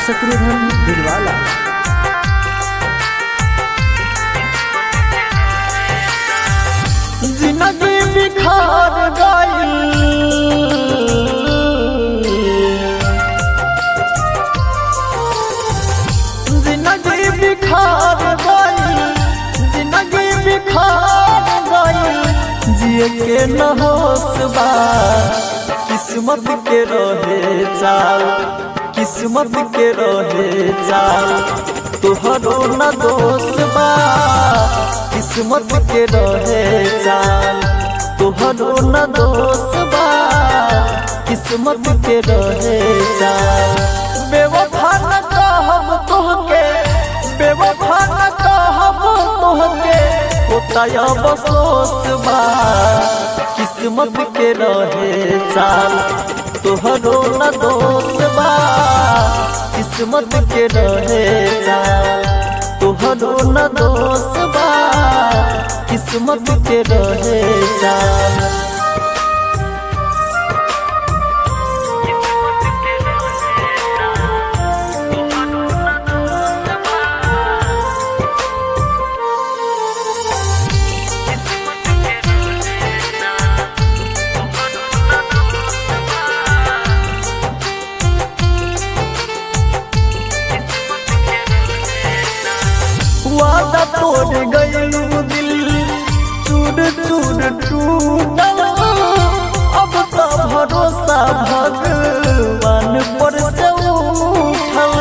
शत्रुघ्न दिलवाला जिंदगी बिखार गई जिंदगी बिखार गई जिंदगी बिखार गई जिए के न होश बा किस्मत के रहे चाल किस्मत के रहे चाल तोहरो न दोष बा किस्मत के रहे चाल तोहरो न दोष बा किस्मत के रहे चाल बेवफा न कहब तोहके बेवफा न कहब तोहके होता अफसोस बा किस्मत के रहे चाल तोहरो न दोष बा किस्मत के रहे चाल तोहरो न दोष बा किस्मत के रहे चाल वादा तोड़ गयलू दिल चूर चूर टूटल अब तो भरोसा भगवान पर से उठल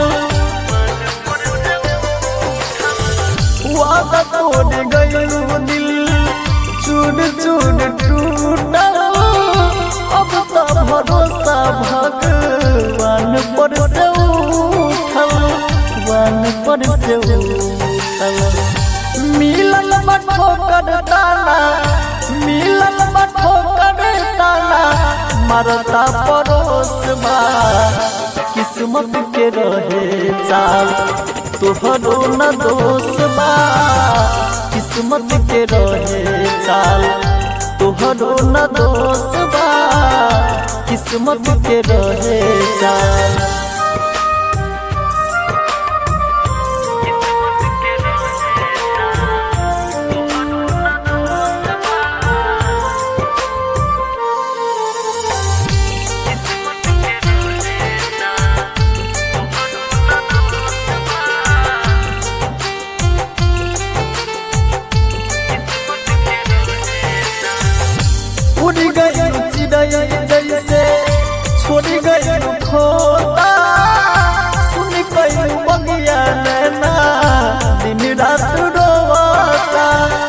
वादा तोड़ गयलू दिल चूर चूर टूटल अब तो भरोसा भगवान पर से उठल भगवान पर से उठल मिलल मठो कर ताना मिलल मठो कर ताना मरता परोस बा किस्मत के रहे चाल तोहरो न दोष बा किस्मत के रहे चाल तोहरो न दोष बा किस्मत के रहे चाल उड़ गई चिड़ै जैसे छोड़ गई खोता सुन गई बगिया नैना दिन रात रोता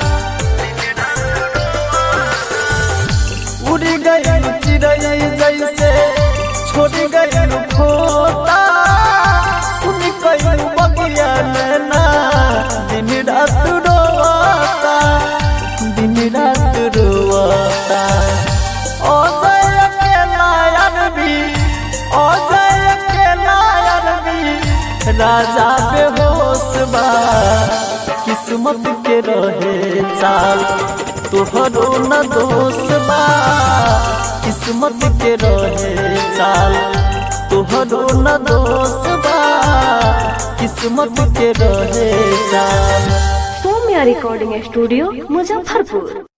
उड़ गई चिड़ै जैसे छोड़ गई खोता सुन गई बगिया नैना दिन रात रोता दिन रात रोता अजय के नायर भी अजय के नायर भी राजा बेहोश बा किस्मत के रहे चाल तोहरो न दोष बा किस्मत के रहे चाल तोहरो न दोष बा किस्मत के रहे चाल सौम्या रिकॉर्डिंग स्टूडियो मुजफ्फरपुर